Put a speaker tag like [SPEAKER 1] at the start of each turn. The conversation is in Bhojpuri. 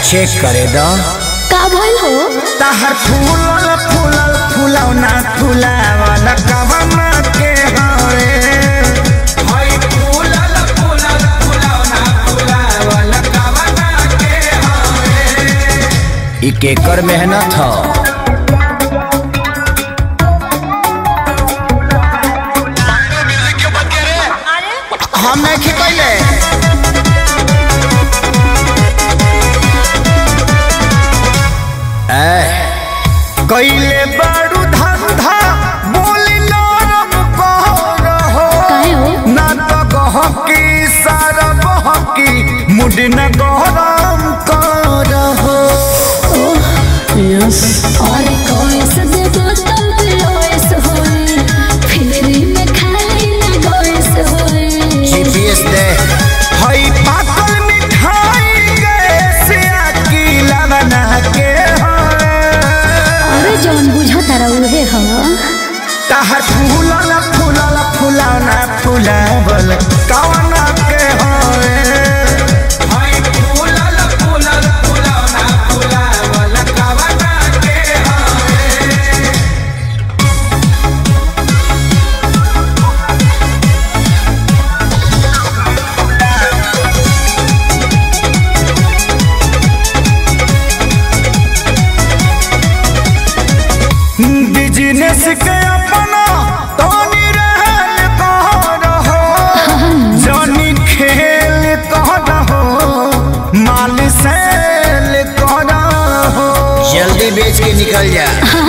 [SPEAKER 1] चेक करे दो
[SPEAKER 2] का भइल हो
[SPEAKER 1] तहर फूलल फूलल फूलौना फूलावल कवना के हरे हई फूलल फूलल फूलौना फूलावल कवना के हरे ई केकर मेहनत ह हम नहीं खिपैले कैले बारू धंधा बोली नरम कहर हो
[SPEAKER 2] काहे हो
[SPEAKER 1] ना तो गहकी सारा बहकी मुड न गरम कर हो
[SPEAKER 2] यस अरे कोइस दे बोतल पियोइस होए फिरी में खाली ना गोइस होए
[SPEAKER 1] जीपीएस दे हई पाकल मिठाई गैसिया की लवना के हो
[SPEAKER 2] अरे जौन बुझा तारा उहे ह
[SPEAKER 1] तहर फूलल फूलल फूलौना फूलावल कवना के होए हई फूलल फूलल फूलौना फूलावल कवना के होए बिजनेस के अपना तोनी रहल कहर हो जनी खेल कहर हो माल सेल कहर हो जल्दी बेच के निकल जा